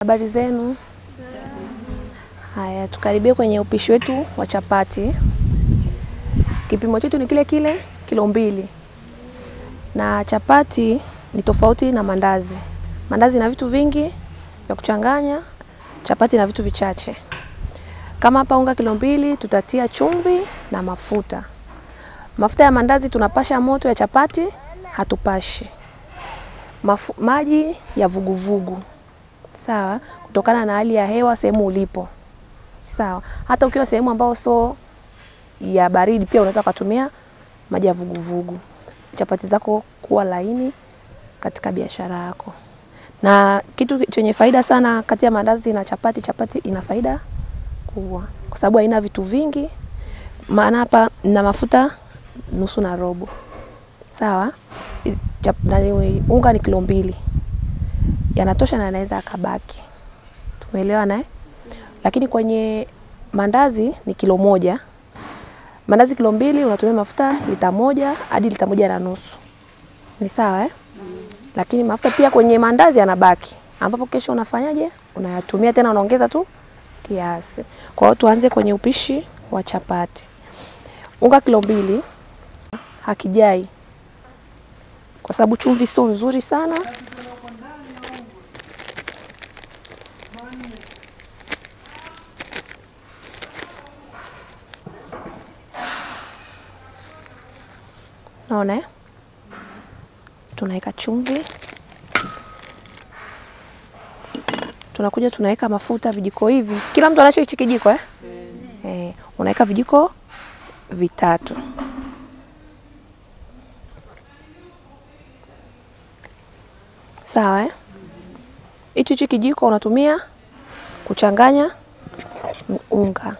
Habari zenu? Haya, tukaribie kwenye upishi wetu wa chapati. Kipimo chetu ni kile kile, kilo mbili, na chapati ni tofauti na mandazi. Mandazi na vitu vingi vya kuchanganya, chapati na vitu vichache. Kama hapa unga kilo mbili, tutatia chumvi na mafuta. Mafuta ya mandazi tunapasha moto, ya chapati hatupashi. Mafu, maji ya vuguvugu sawa, kutokana na hali ya hewa sehemu ulipo sawa. Hata ukiwa sehemu ambayo so ya baridi, pia unaweza kutumia maji ya vuguvugu, chapati zako kuwa laini katika biashara yako. Na kitu chenye faida sana kati ya mandazi na chapati, chapati ina faida kubwa kwa sababu haina vitu vingi, maana hapa na mafuta nusu na robo sawa. Chap, nani, unga ni kilo mbili yanatosha na yanaweza akabaki, tumeelewa naye. Lakini kwenye mandazi ni kilo moja, mandazi kilo mbili unatumia mafuta lita moja hadi lita moja na nusu, ni sawa eh? Lakini mafuta pia kwenye mandazi yanabaki, ambapo kesho unafanyaje? Unayatumia tena, unaongeza tu kiasi. Kwa hiyo tuanze kwenye upishi wa chapati. Unga kilo mbili hakijai kwa sababu chumvi sio nzuri sana. Naona eh? Tunaweka chumvi, tunakuja tunaweka mafuta vijiko hivi, kila mtu anacho hichi kijiko eh? Eh, unaweka vijiko vitatu sawa eh? Hichi hichi kijiko unatumia kuchanganya unga.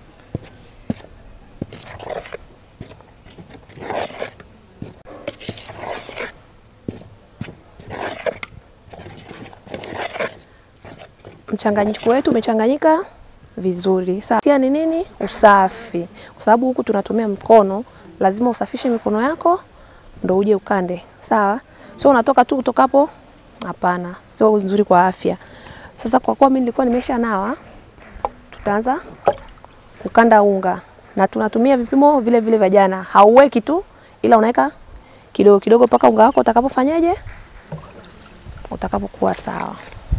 Mchanganyiko wetu umechanganyika vizuri. Sawa. Tia ni nini? Usafi, kwa sababu huku tunatumia mkono, lazima usafishe mikono yako ndo uje ukande. Sawa, sio unatoka tu kutoka hapo Hapana, sio nzuri kwa afya. Sasa kwa kuwa mimi nilikuwa nimesha nawa, tutaanza kukanda unga na tunatumia vipimo vile vile vya jana. Hauweki tu, ila unaweka kidogo kidogo mpaka unga wako utakapofanyaje, utakapokuwa sawa.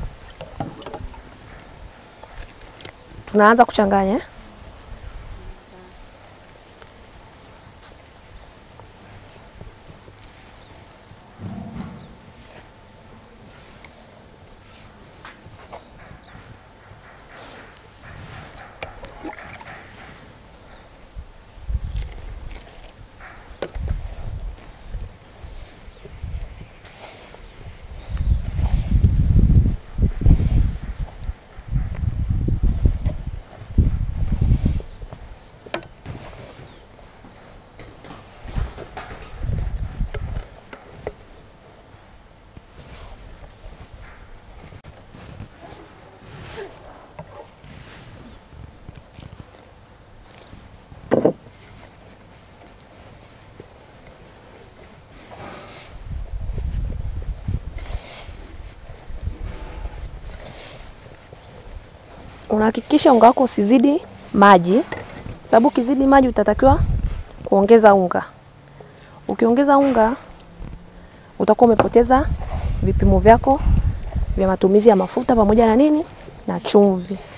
Tunaanza kuchanganya unahakikisha unga wako usizidi maji, sababu ukizidi maji utatakiwa kuongeza unga. Ukiongeza unga utakuwa umepoteza vipimo vyako vya matumizi ya mafuta pamoja na nini na chumvi.